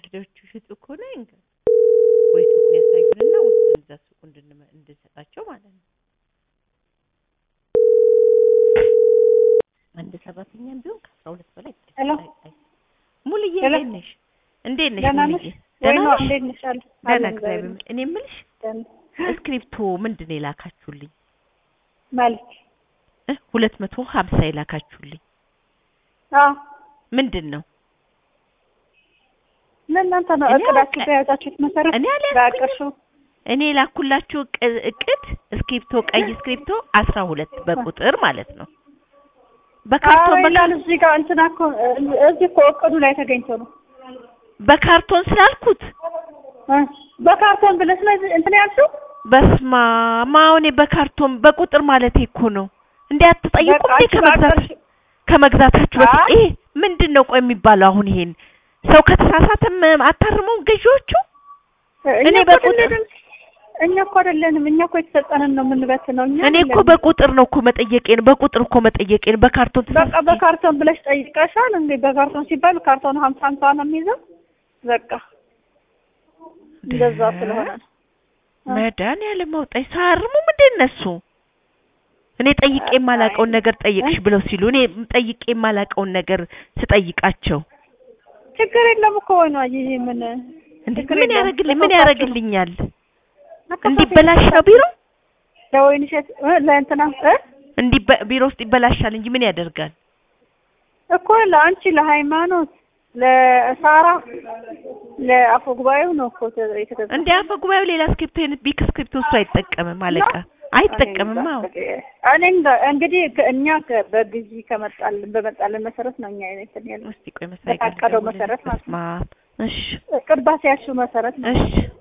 ልጆቹ ሽጡ ከሆነ ይንገር ወይ ሱቁን ያሳዩንና ወስደን እዛ ሱቁ እንድንመ- እንድንሰጣቸው ማለት ነው። አንድ ሰራተኛም ቢሆን ከአስራ ሁለት በላይ ሄሎ። አይ- አይ- ሙሉዬ ሄሎ። እንዴት ነሽ? እንዴት ነሽ ደህና ሙሉዬ? ነሽ? ደህና ወይኗ ነሽ? እንዴት ነሽ? አለ ደህና አለን እግዚአብሔር እግዚአብሔር ይመስገን። እኔ የምልሽ ይመስገን። እስክሪፕቶ ምንድን ነው የላካችሁልኝ? ማለት እ ሁለት መቶ ሀምሳ የላካችሁልኝ አዎ ምንድን ነው? ለእናንተ ነው እኔ እቅዳችሁ አውቀ- በያዛችሁት መሰረት እኔ አልያዝኩኝም። በአቅርሹ እኔ የላኩላችሁ እቅ- እቅድ እስክሪፕቶ ቀይ እስክሪፕቶ አስራ ሁለት በቁጥር ማለት ነው። በካርቶን በካ- ይላል እዚህ ጋር እንትና እኮ እዚህ እኮ እቅዱ ላይ ተገኝቶ ነው በካርቶን ስላልኩት እ በካርቶን ብለሽ ነው እንትን ያልሽው በስማ ማውኔ በካርቶን በቁጥር ማለት እኮ ነው። እንዴ አትጠይቁም በቃ እንዴ አንቺ ከመግዛት በአቅርሽ- ከመግዛታችሁ በፊት አይ። ይሄ ምንድን ነው ቆይ የሚባለው? አሁን ይሄን ሰው ከተሳሳተም አታርመው ገዢዎቹ እኛ እኔ እኮ በቁጥር- አይደለንም እኛ እኮ አይደለንም እኛ እኮ የተሰጠንን ነው የምንበትነው እኛ እኔ እኮ አይደለንም። በቁጥር ነው እኮ መጠየቄን በቁጥር እኮ መጠየቄን በካርቶን በቃ ተሳስቼ በካርቶን ብለሽ ጠይቀሻል እንዴ በካርቶን ሲባል ካርቶን ሀምሳ ሀምሳ ነው የሚይዘው በቃ እንደዛ ስለሆነ ነው መድኃኒዓለም አውጣኝ ሳያርሙ ምንድን እነሱ እኔ ጠይቄ የማላውቀውን ነገር ጠይቅሽ ብለው ሲሉ እኔ ጠይቄ የማላውቀውን ነገር ስጠይቃቸው ችግር የለም እኮ ወይ ነው ይሄ ምን እንዴ ችግር ምን የለም። ያደርግልኝ ምን ለተወካችሁ ያደርግልኛል? መከፋፈል እንዲበላሽ ነው ቢሮ ለወይን እሸት እ ለእንትና እ እንዲ ቢሮ ውስጥ ይበላሻል እንጂ ምን ያደርጋል? እኮ ለአንቺ ለሃይማኖት ለሳራ ለአፈ ጉባኤው ነው እኮ ተ- የተገዛው። እንደ አፈ ጉባኤው ሌላ ስክሪፕቶ አይነት ቢክ ስክሪፕቶ እሱ አይጠቀምም አለቃ አይጠቀምም። አዎ እኔ እንደ- እንግዲህ ከ- እኛ ከ- በግዢ ከመጣልን በመጣልን መሰረት ነው እኛ እንትን ያለው እስቲ ቆይ መሳይ ጋር በታቀደው ልደውልልህ። መሰረት ማለት ነው። በስመ አብ። እሺ ቅድ ባስያዝሽው መሰረት ነው። እሺ